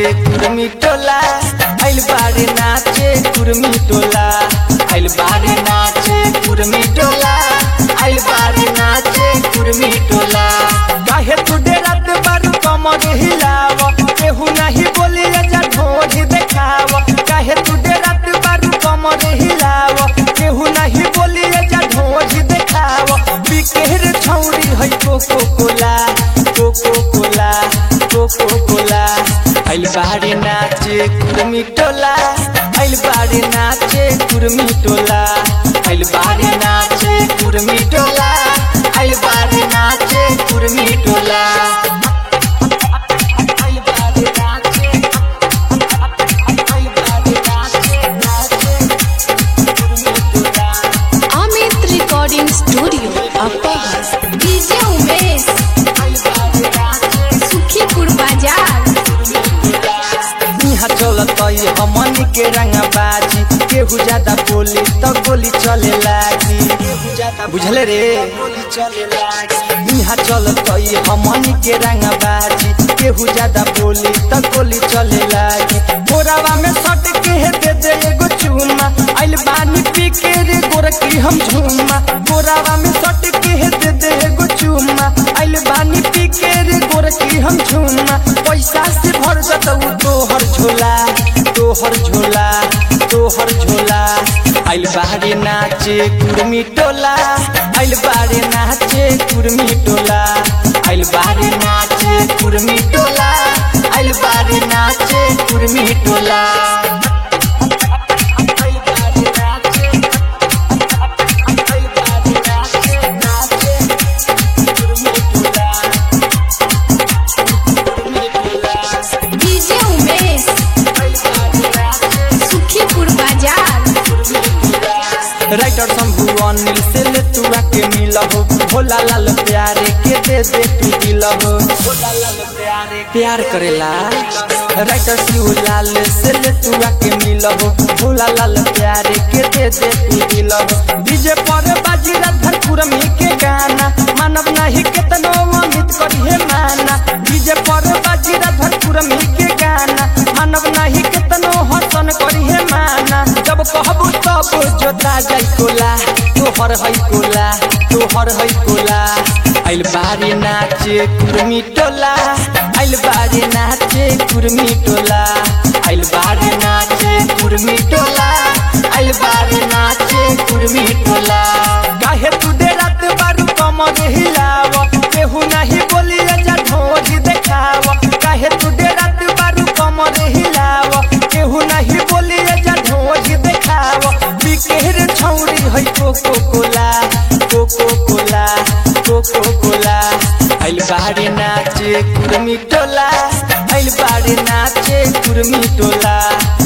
कुर्मी टोला आइल बारे नाचे कुर्मी टोला आइल बारे नाचे कुर्मी टोला आइल बारे नाचे कुर्मी टोला काहे तू डेरात बारू कमर हिलाव केहू नाही बोली जा ढोढ़ी देखाव काहे तू डेरात बारू कमर हिलाव केहू नाही बोली जा ढोढ़ी देखाव बिकेर छौरी है coco cola coco cola coco cola आइल बारे नाचे कुर्मी टोला आइल बारे नाचे कुर्मी टोला आइल बारे नाचे कुर्मी टोला आइल बारे नाचे कुर्मी टोला आइल बारे नाचे आइल बारे नाचे नाचे Kurmi Tola Amit recording studio upper DJ Umesh आइल बारे नाचे सुखीपुर बाजार यहाँ चलत हमन के रंगा बाजी केहू ज्यादा बोली तो गोली चले लागी बुझले रे यहाँ चलत हमन के रंगा बाजी केहू ज्यादा बोली तो गोली चले लागी बोरावा में सट के दे दे एगो चूमा आइल बानी पी के रे गोरकी हम झूमा बोरावा में सट के दे दे एगो चूमा आइल बानी पी के रे गोरकी हम झूमा पैसा से भर जतऊ तोहर झोला तोहर झोला तोहर झोला आइल बारे नाचे कुर्मी टोला आइल बारे नाचे कुर्मी टोला आइल बारे नाचे कुर्मी टोला आइल बारे नाचे कुर्मी टोला आइल बारे नाचे आइल बारे नाचे नाचे कुर्मी टोला कुर्मी टोला डीजे उमेश सुखीपुर बाजार राइटर शंभु अनिल से ले तू आके मिलहो भोला लाल प्यारे के दे दे तू दिलहो भोला लाल प्यारे प्यार करेला राइटर शिवलाल से ले तू आके मिलहो भोला लाल प्यारे के दे दे तू दिलहो डीजे पर बाजी रात कुरमी के गाना मानव नहीं केतनो अमित करिए माना डीजे पर बाजी रात कुरमी के गाना मानव नहीं केतनो हसन करिए माना जब कहबू तब जोता जाई कोला तोहर है कोला तोहर है कोला आइल बारे नाचे कुर्मी टोला आइल बारे नाचे कुर्मी टोला आइल बारे नाचे कुर्मी टोला आइल बारे नाचे कुर्मी टोला काहे तू डेरात बारू कमर हिलाव केहू नाही बोली जा ढोढ़ी देखाव काहे तू डेरात बारू कमर हिलाव केहू नाही बोली जा ढोढ़ी देखाव बिकेर छौरी है coco cola coco cola coco cola आइल बारे नाचे कुर्मी टोला आइल बारे नाचे कुर्मी टोला